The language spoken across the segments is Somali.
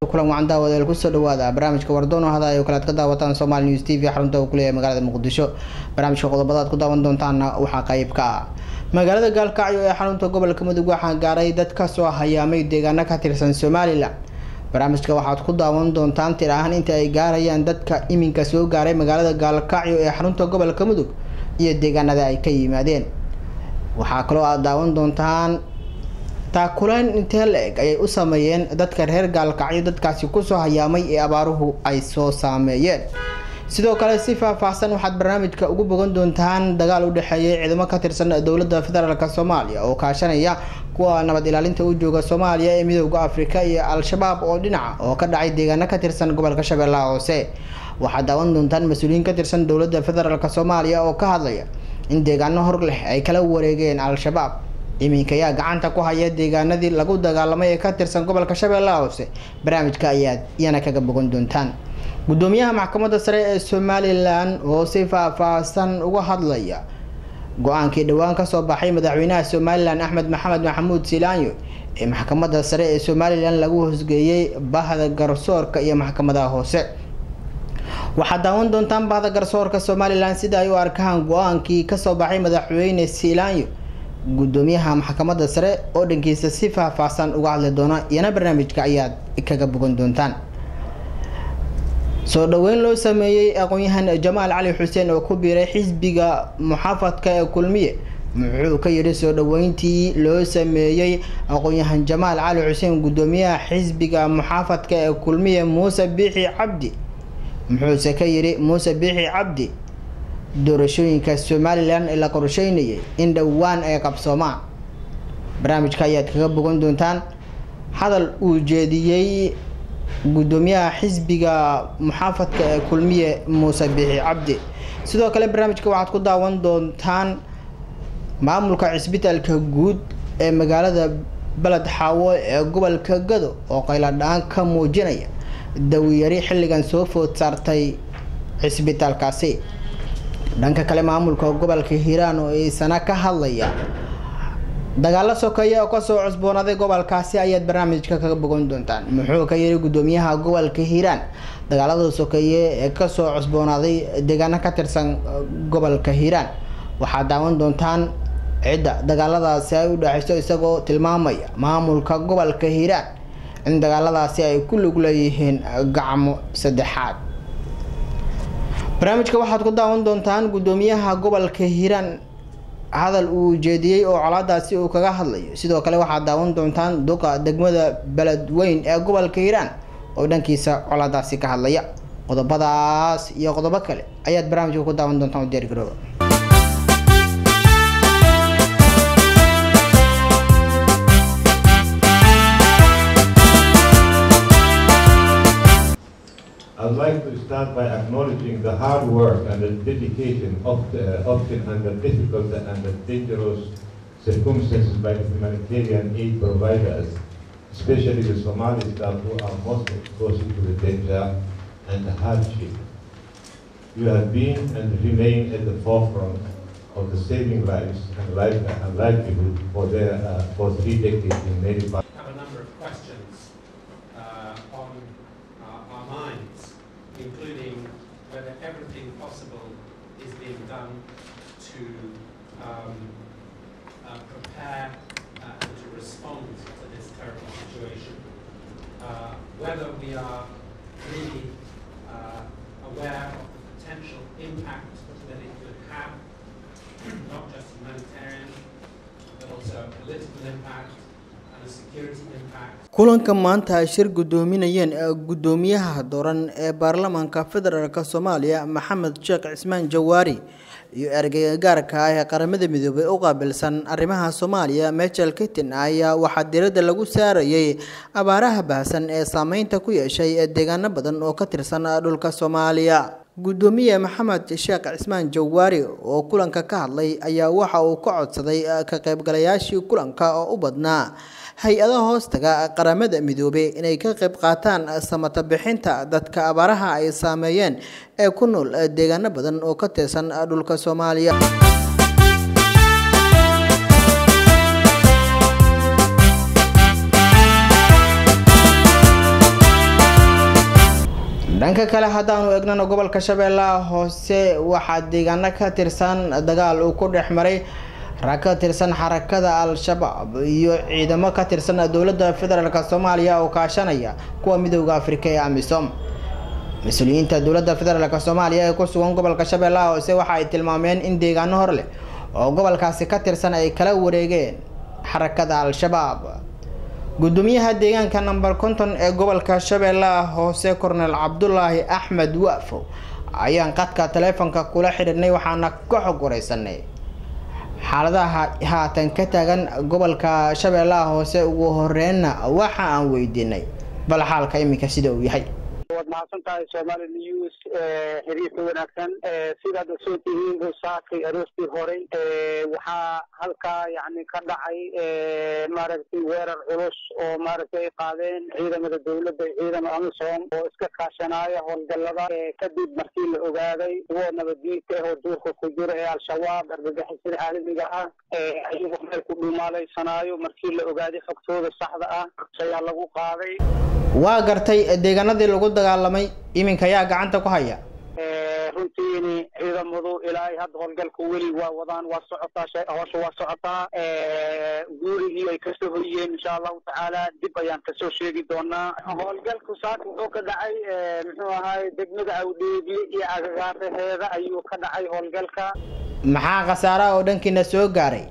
kulan wacan daawadeel kusoo dhawaada barnaamijka wardoon oo hadayo kale ad ka daawataan somaali news t v xarunta uu kuleeyahay magaalada muqdisho barnaamijka qodobada ad ku daawan doontaana waxaa qeyb ka ah magaalada gaalkacyo ee xarunta gobolka mudug waxaa gaaray dad kasoo hayaamay deegaano ka tirsan somalilan barnaamijka waxaad ku daawan doontaan tir ahaan inta ay gaarayaan dadka iminka soo gaaray magaalada gaalkacyo ee xarunta gobolka mudug iyo deegaanada ay ka yimaadeen waxaa kaloo aad daawan doontaan taakuleyn intee la-eg ayay u sameeyeen dadka reer gaalkacyo dadkaasi kusoo hayaamay ee abaaruhu ay soo saameeyeen sidoo kale si faah-faahsan waxaad barnaamijka ugu bogan doontaan dagaal u dhexeeyay ciidamo ka tirsan dowladda federaalk soomaaliya oo kaashanaya kuwa nabad ilaalinta u jooga soomaaliya ee midooda afrika iyo al-shabaab oo dhinaca oo ka dhacay deegaano ka tirsan gobolka shabeellaha hoose waxaad daawan doontaan mas-uuliyiin ka tirsan dowladda federaalk soomaaliya oo ka hadlaya in deegaano hor leh ay kala wareegeen al-shabaab iminka ayaa gacanta ku haya deegaanadii lagu dagaalamay ee ka tirsan gobolka shabeellaha hoose barnaamijka ayaad iyana kaga bogan doontaan gudoomiyaha maxkamadda sare ee somalilan oo si faah-faahsan uga hadlaya go-aankii dhowaan kasoo baxay madaxweynaha somalilan axmed maxamed maxamuud silaanyo ee maxkamadda sare ee somalilan lagu hoosgeeyey bahda garsoorka iyo maxkamadaha hoose waxaad daawan doontaan bahda garsoorka somalilan sida ay u arkaan go-aankii kasoo baxay madaxweyne silaanyo gudoomiyaha maxkamadda sare oo dhankiisa si faah-faahsan uga hadli doona iyana barnaamijka ayaad kaga bogan doontaan soo dhaweyn loo sameeyey aqoon-yahan jamaal cali xuseen oo ku biiray xisbiga muxaafadka ee kulmiye muxuu ka yidhi soo dhaweyntii loo sameeyey aqoon-yahan jamaal cali xuseen gudoomiyaha xisbiga muxaafadka ee kulmiye muuse biixi cabdi muxuuse ka yidhi muuse biixi cabdi doorashooyinka somalilan ee la qorsheynayay in dhowaan ay qabsoomaan barnaamijka ayaad kaga bogan doontaan hadal uu jeediyey gudoomiyaha xisbiga muxaafadka ee kulmiye muuse biixi cabdi sidoo kale barnaamijka waxaad ku daawan doontaan maamulka cisbitaalka guud ee magaalada beled xaawo ee gobolka gado oo qayladhaan ka muujinaya dawiyari xilligan soo food saartay cisbitaalkaasi dhanka kale maamulka gobolka hiiraan oo isana ka hadlaya dagaalo sokeeye oo kasoo cusboonaaday gobolkaasi ayaad barnaamijka kaga bogan doontaan muxuu ka yiri gudoomiyaha gobolka hiiraan dagaalada sokeeye ee kasoo cusboonaaday deegaano ka tirsan gobolka hiiraan waxaad daawan doontaan cidda dagaaladaasi ay u dhexeyso isagoo tilmaamaya maamulka gobolka hiiraan in dagaaladaasi ay ku lug leeyihiin gacmo saddexaad barnaamijka waxaad ku daawan doontaan gudoomiyaha gobolka hiiraan hadal uu jeediyey oo colaadaasi uu kaga hadlayo sidoo kale waxaad daawan doontaan duqa degmada beledweyn ee gobolka hiiraan oo dhankiisa colaadaasi ka hadlaya qodobadaas iyo qodobo kale ayaad barnaamijka ku daawan doontaan u diyaargarooba I'd like to start by acknowledging the hard work and the dedication of the, often under difficult and dangerous circumstances by the humanitarian aid providers, especially the Somali staff who are most exposed to the danger and the hardship. You have been and remain at the forefront of the saving lives and, life, and livelihood for, their, uh, for three decades in many parts. have a number of questions uh, on uh, our minds, including whether everything possible is being done to um, uh, prepare uh, and to respond to this terrible situation, uh, whether we are really uh, aware of the potential impact that it could have, not just humanitarian, but also political impact and a security impact. kulanka maanta ay shir gudoominayeen gudoomiyaha dooran ee baarlamaanka federaalk soomaaliya maxamed sheekh cismaan jawaari iyo ergeyga gaarka ah ee qaramada midoobay u qaabilsan arrimaha soomaaliya michel kitin ayaa waxaa diradda lagu saarayay abaaraha baahsan ee saameynta ku yeeshay ee deegaano badan oo ka tirsan dhulka soomaaliya gudoomiye maxamed sheekh cismaan jawaari oo kulanka ka hadlay ayaa waxa uu ka codsaday ka qaybgalayaashii kulanka oo u badnaa hay-adaha hoostaga qaramada midoobey inay ka qayb qaataan samata bixinta dadka abaaraha ay saameeyeen ee ku nool deegaano badan oo ka tirsan dhulka soomaaliya dhanka kale haddaanu eegnana gobolka shabeellaha hoose waxaa deegaano ka tirsan dagaal uu ku dhex maray rag ka tirsan xarakada al-shabaab iyo ciidamo ka tirsan dowladda federaalk soomaaliya oo kaashanaya kuwa midooda afrika ee amisom mas-uuliyiinta dowladda federaalk soomaaliya ee ku sugan gobolka shabeellaha hoose waxa ay tilmaameen in deegaano hor leh oo gobolkaasi ka tirsan ay kala wareegeen xarakada al-shabaab gudoomiyaha deegaanka number konton ee gobolka shabeellaha hoose kornel cabdulaahi axmed waafo ayaan qadka taleefonka kula xidhiirnay waxaana ka xog wareysanay xaaladaha haatan ka taagan gobolka shabeellaha hoose ugu horreynna waxa aan weydiinay bal xaalka iminka sida uu yahay waad mahadsan tahay somali news xiriirka wanaagsan sidaad ogsoon tihiin saakay aroostii horey waxaa halkaa yani ka dhacay maaragtay weerar culus oo maaragtay ay qaadeen ciidamada dowladda iyo ciidamada amisom oo iska kaashanaya howlgallada kadib markii la ogaaday kuwo nabaddiinka ah oo duurka ku jira ee al-shabaab argagixisada caalamiga ah ayagoo meel ku dhumaalaysanaayo markii la ogaaday xogtooda saxda ah ayaa lagu qaaday waa gartay deegaanadii lagu dagaalamay iminka yaa gacanta ku haya runtiini ciidamadu ilaa hadda howlgalka weli waa wadaan waa socotaa howsha waa socotaa guurigii ay kasoo hoyeen insha allahu tacaala dib ayaan kasoo sheegi doonaa howlgalku saaka wuxuu ka dhacay muxuu ahaay degmada awdheegi iyo agagaaraheeda ayuu ka dhacay howlgalka maxaa khasaaraha oo dhankiina soo gaaray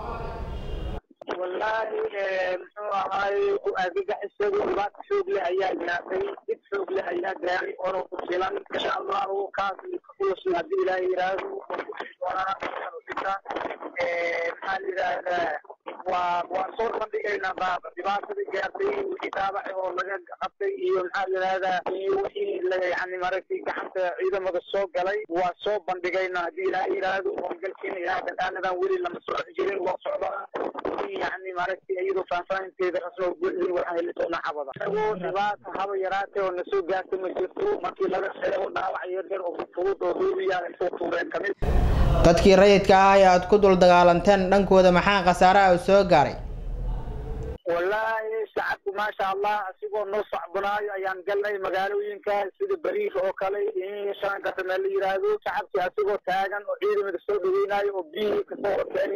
wallaahi muxuu ahaay argagixisadu dhibaata xoog leh ayaa gaartay dib xoog leh ayaa gaaray oona ku filan insha allahu kaas kakulusna haddii ilaahay yiraahdo doonaa maxaa la yidhaahdaa waa waa soo bandhigaynaa baaba dhibaatadii gaartay wixii dhaabaci oo laga qabtay iyo maxaa la yidhahdaa iyo wixii la yani maaragtay gacanta ciidamada soo galay waa soo bandhigaynaa haddii ilaahay yiraahdo howlgalkiina ilaa dagaaladan weli lama socon jirin waa socdaa yani maaragtay iyadoo faahfaahinteeda rasmo buuxdin waxaan heli doonaa xabada isagoo dhibaata haba yaraatay oo nasoo gaartay ma jirto markii laga sheego dhaawac yar yar oo fudud oo hoobiyaa ay soo tuureen kamid dadkii rayidka ah ee aada ku dul dagaalanteen dhankooda maxaa khasaaraha soo gaaray wallaahi shacabku maasha allah asigoo noo sacbunaayo ayaan galnay magaalooyinka sida bariir oo kale shaanka meel la yiraahdo shacabkii asigoo taagan oo ciidamada soo dhaweynaayo oo biyihii kasoo horkeenay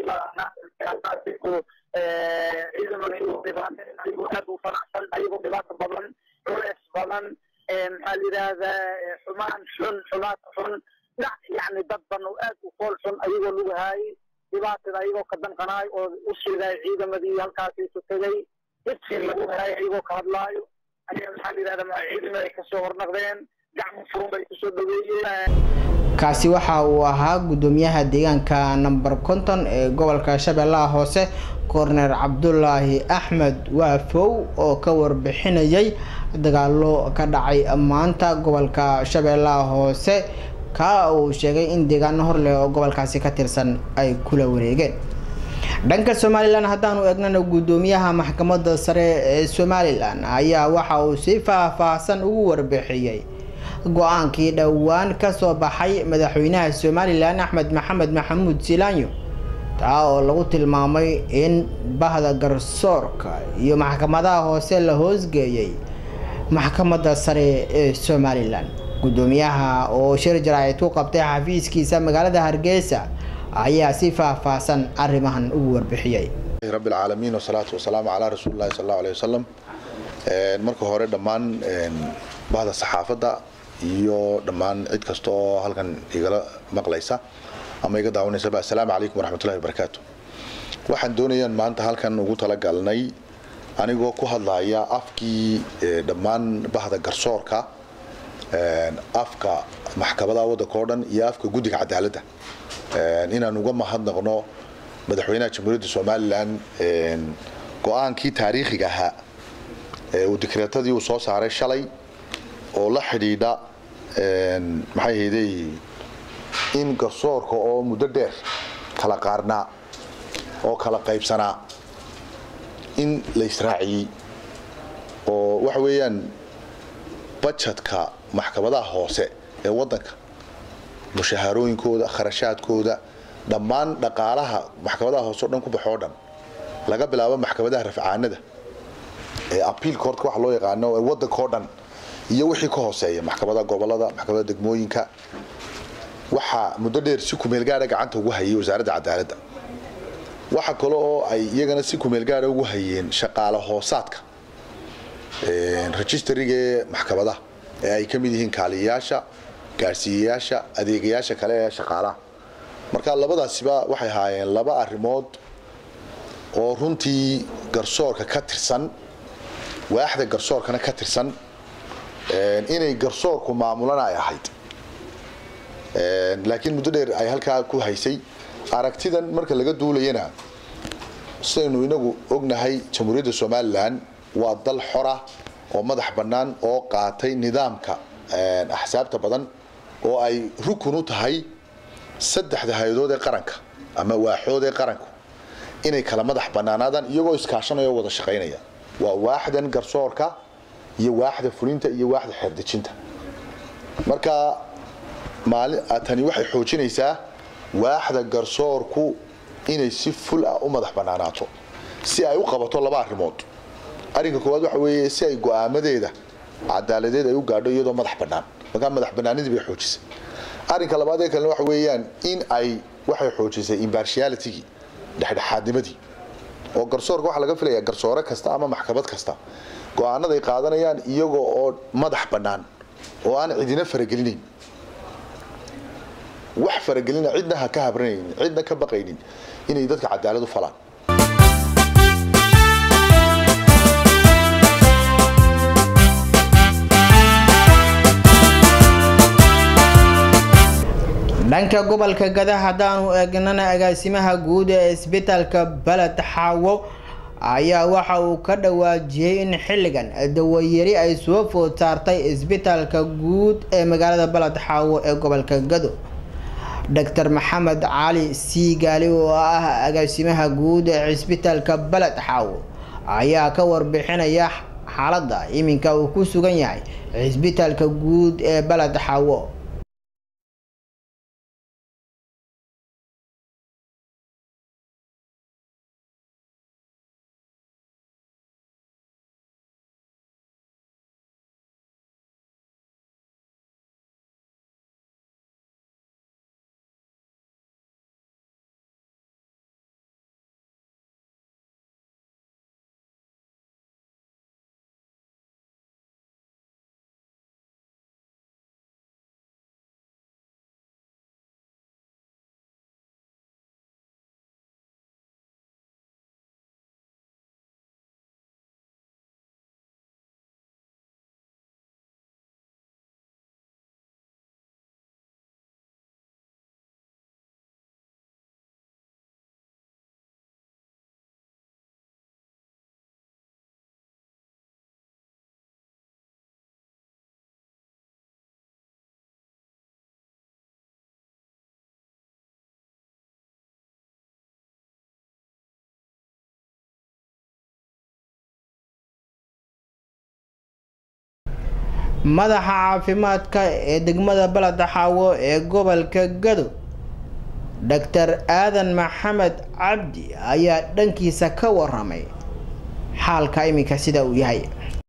ciidamada ayagoo dhibaateen ayagoo aad u faraxsan ayagoo dhibaato badan culeys badan maxaa la yidhaahdaa xumaan xun xumaata xun dhac yani dad badan oo aad u fool xun ayagoo lagu haayay dhibaatada ayagoo ka danqanaayo oo u sheegaayo ciidamadii halkaasi ku tegay dadkii lagu haay ayagoo ka hadlaayo ayaa maxaa la yidhahdaa ciidamada ay kasoo hornaqdeen gacmo furun bay kusoo dhaweeyeen kaasi waxa uu ahaa gudoomiyaha deegaanka number konton ee gobolka shabeellaha hoose korner cabdulaahi axmed waafow oo ka warbixinayay dagaalo ka dhacay maanta gobolka shabeellaha hoose ka uu sheegay in deegaano hor leh oo gobolkaasi ka tirsan ay kula wareegeen dhanka somalilan haddaanu eegnana guddoomiyaha maxkamadda sare ee somalilan ayaa waxa uu si faah-faahsan ugu warbixiyey go-aankii dhowaan kasoo baxay madaxweynaha somalilan axmed maxamed maxamuud silaanyo taa oo lagu tilmaamay in bahda garsoorka iyo maxkamadaha hoose la hoosgeeyay maxkamadda sare ee somalilan guddoomiyaha oo shir jaraa'id ku qabtay xafiiskiisa magaalada hargeysa ayaa si faah-faahsan arrimahan ugu warbixiyey rabbi alcaalamiin wasalaatu wasalaamu calaa rasuuli llahi sal allahu alayhi wasalam marka hore dhammaan bahda saxaafadda iyo dhammaan cid kasta oo halkan igala maqlaysa ama iga daawanaysaba assalaamu calaykum waraxmatullahi wabarakaatu waxaan doonayaan maanta halkan ugu talagalnay anigoo ku hadlaya afkii dhammaan bahda garsoorka afka maxkamadaha waddanka oo dhan iyo afka guddiga cadaaladda inaan uga mahadnaqno madaxweynaha jamhuuriyadda somalilan go-aankii taariikhiga ahaa uu dikreetadii uu soo saaray shalay oo la xidhiidha maxay ahayday in garsoorka oo muddo dheer kala qaarnaa oo kala qaybsanaa in la israaciyey oo waxa weeyaan bajetka maxkamadaha hoose ee waddanka mushahaarooyinkooda kharashaadkooda dhammaan dhaqaalaha maxkamadaha hoose o dhan ku baxoo dhan laga bilaabo maxkamadaha rafcaanada ee apiil courtka waxa loo yaqaano ee waddanka oo dhan iyo wixii ka hooseeya maxkamada gobolada maxkamada degmooyinka waxaa muddo dheer si kumeel gaara gacanta ugu hayay wasaaradda cadaaladda waxa kale oo ay iyagana si kumeel gaara ugu hayeen shaqaale hoosaadka registrigee maxkamadaha ee ay ka mid yihiin kaaliyayaasha gaadhsiiyayaasha adeegayaasha kale ee shaqaalaha marka labadaasiba waxay ahaayeen laba arrimood oo runtii garsoorka ka tirsan waaxda garsoorkana ka tirsan inay garsoorku maamulana ay ahayd laakiin muddo dheer ay halkaa ku haysay aragtidan marka laga duulayana sidaynu inagu ognahay jamhuuriyadda somalilan waa dal xora oo madax bannaan oo qaatay nidaamka axsaabta badan oo ay rukun u tahay saddexda hay-adood ee qaranka ama waaxood ee qaranku inay kala madax bannaanaadaan iyagoo iskaashanaya oo wada shaqaynaya waa waaxdan garsoorka iyo waaxda fulinta iyo waaxda xeerdejinta marka maali tani waxay xoojinaysaa waaxda garsoorku inay si ful ah u madax bannaanaato si ay u qabato laba arrimood arrinka koowaad waxa weeye si ay go'aamadeeda cadaaladeed ay u gaadho iyadoo madax bannaan markaa madax bannaanidii bay xoojisay arrinka labaad ee kalena waxa weeyaan in ay waxay xoojisay impartialitigii dhexdhexaadnimadii oo garsoorka waxaa laga filayaa garsoore kasta ama maxkamad kasta go-aanaday qaadanayaan iyagoo oo madax bannaan oo aan cidina faragelinayn wax faragelina cidna ha ka habranaynin cidna ka baqaynin inay dadka cadaalad u falaan dhanka gobolka gada haddaanu eegnana agaasimaha guud ee isbitaalka baled xaawo ayaa waxa uu ka dhawaajiyey in xilligan dawayari ay soo food saartay isbitaalka guud ee magaalada baled xaawo ee gobolka gado doctor maxamed cali siigaali oo ah agaasimaha guud ee cisbitaalka baled xaawo ayaa ka warbixinaya xaaladda iminka uu ku sugan yahay cisbitaalka guud ee baled xaawo madaxa caafimaadka ee degmada baleda xaawo ee gobolka gado doctor aadan maxamed cabdi ayaa dhankiisa ka waramay xaalka iminka sida uu yahay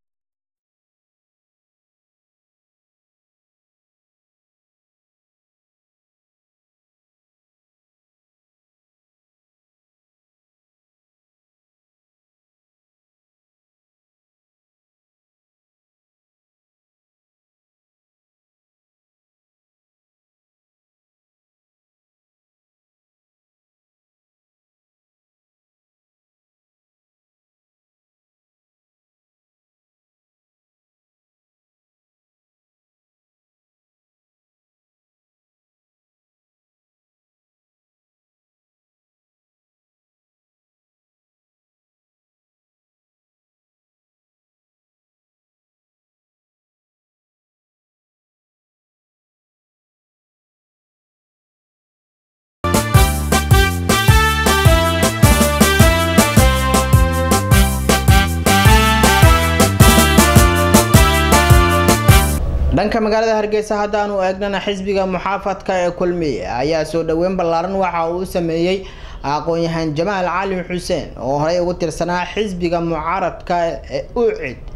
dhanka magaalada hargeysa haddaanu eegnana xisbiga muxaafadka ee kulmiye ayaa soo dhaweyn ballaaran waxa uu sameeyey aqoon-yahaan jamaal cali xuseen oo horey ugu tirsanaa xisbiga mucaaradka ee ucid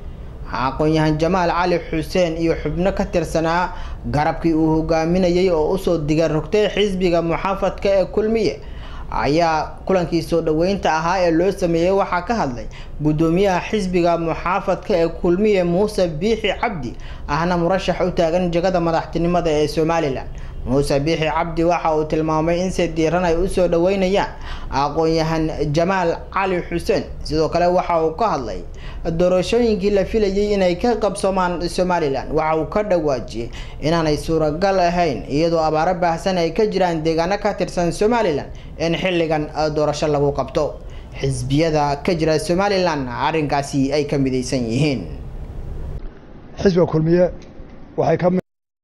aqoon-yahan jamaal cali xuseen iyo xubno ka tirsanaa garabkii uu hogaaminayay oo usoo diga rogtay xisbiga muxaafadka ee kulmiye ayaa kulankii soo dhaweynta ahaa ee loo sameeyey waxaa ka hadlay guddoomiyaha xisbiga muxaafadka ee kulmiye muuse biixi cabdi ahna murashax u taagan jagada madaxtinimada ee somalilan muuse biixi cabdi waxa uu tilmaamay in si diiran ay usoo dhaweynayaan aqoon-yahan jamaal cali xuseen sidoo kale waxa uu ka hadlay doorashooyinkii la filayay inay ka qabsoomaan somalilan waxa uu ka dhawaajiyey inaanay suuragal ahayn iyadoo abaaro baahsan ay ka jiraan deegaano ka tirsan somalilan in xilligan doorasho lagu qabto xisbiyada ka jira somalilan arrinkaasi ay ka midaysan yihiin xisbiga kulmiye waxay ka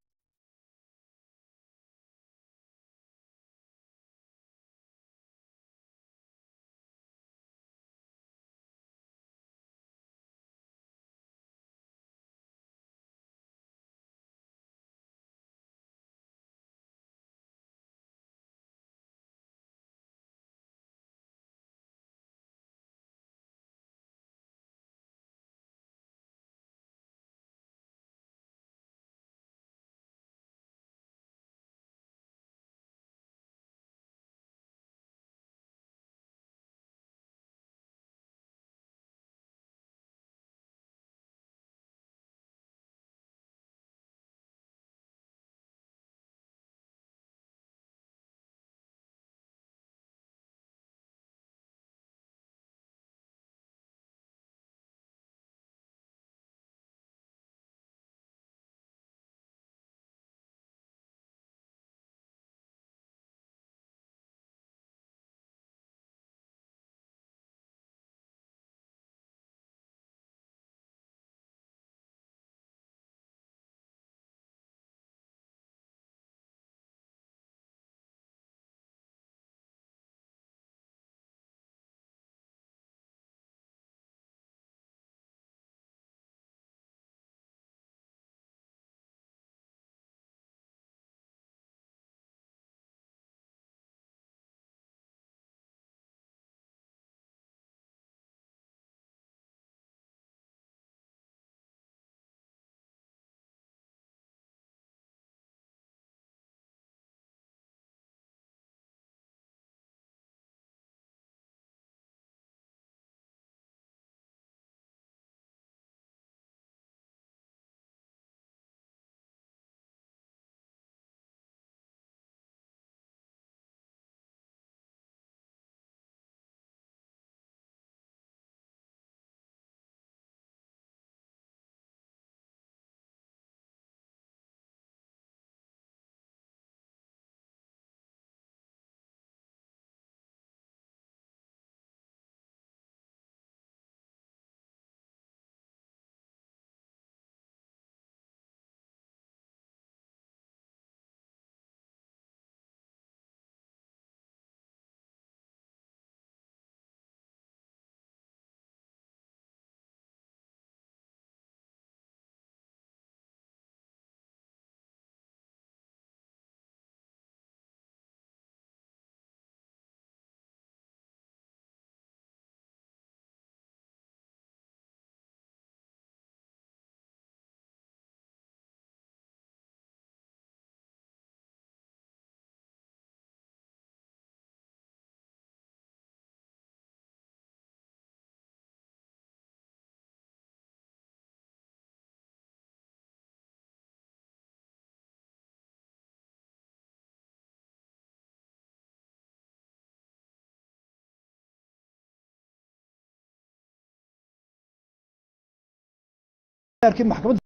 maxkamadda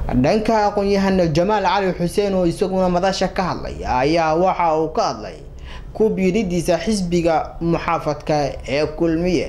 dhanka aqoon-yahan jamaal cali xuseen oo isaguna madasha ka hadlay ayaa waxa uu ka hadlay ku biiridiisa xisbiga muxaafadka ee kulmiye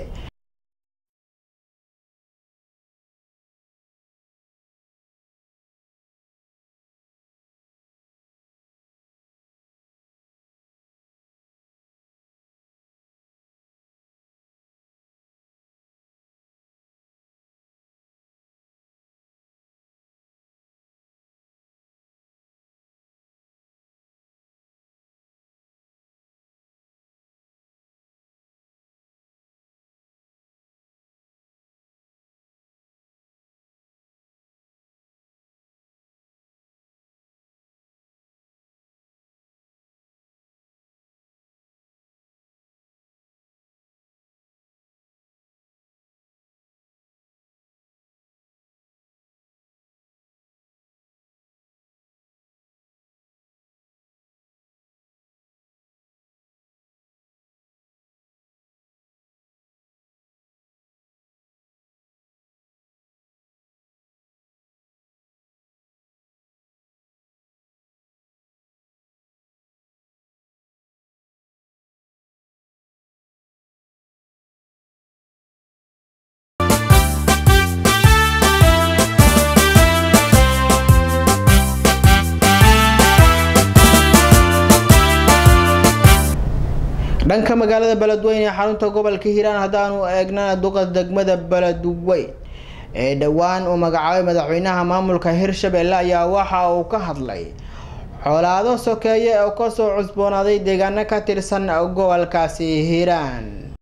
dhanka magaalada beledweyne ee xarunta gobolka hiiraan haddaanu eegnana duqa degmada beledweyn ee dhowaan uu magacaabay madaxweynaha maamulka hirshabelle ayaa waxa uu ka hadlay xoolaado sokeeye oo kasoo cusboonaaday deegaano ka tirsan gobolkaasi hiiraan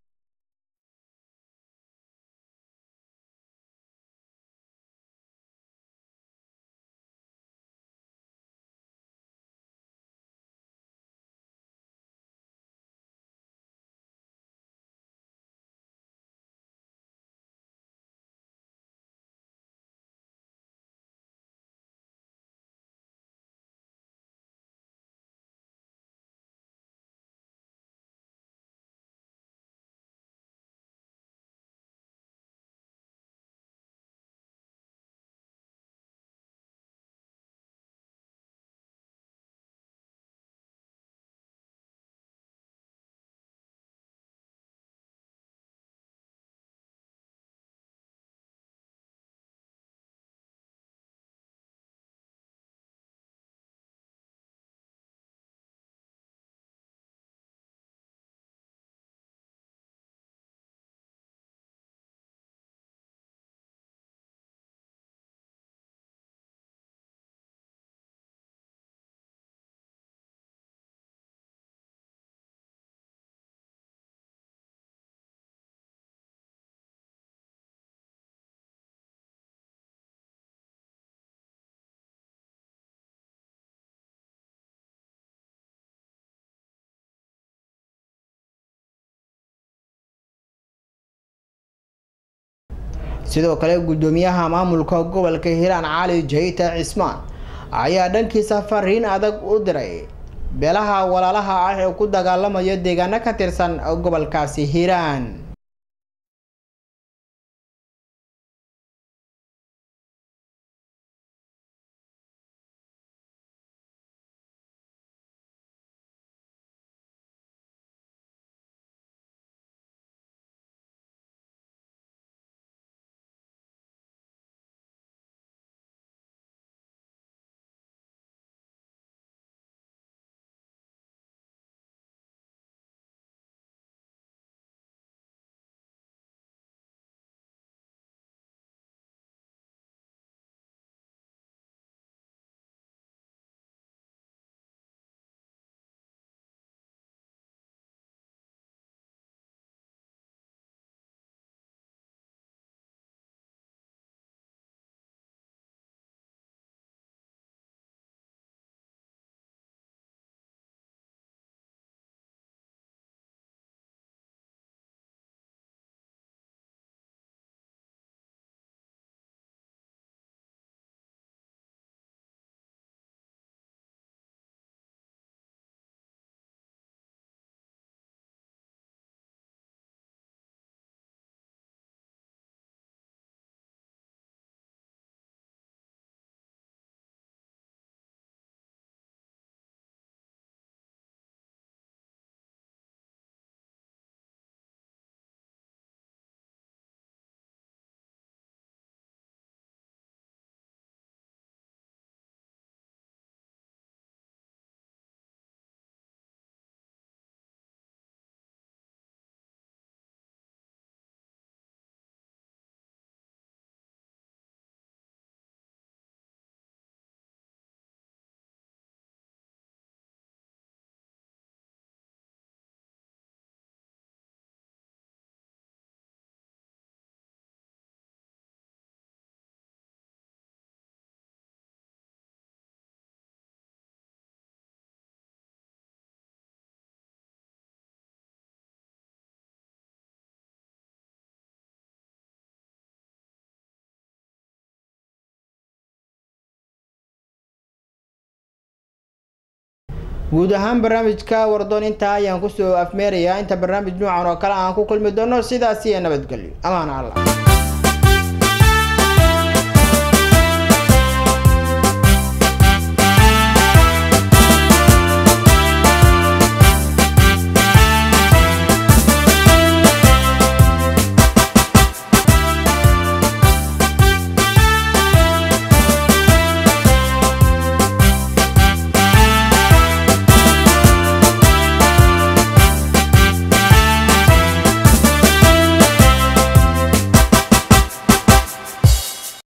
sidoo kale guddoomiyaha maamulka gobolka hiiraan cali jayta cismaan ayaa dhankiisa fariin adag u diray beelaha walaalaha ah ee ku dagaalamaya deegaano ka tirsan gobolkaasi hiiraan guud ahaan barnaamijka wardoon intaa ayaan kusoo afmeerayaa inta barnaamij noocan oo kale aan ku kulmi doono sidaas iyo nabadgelyo amaan allah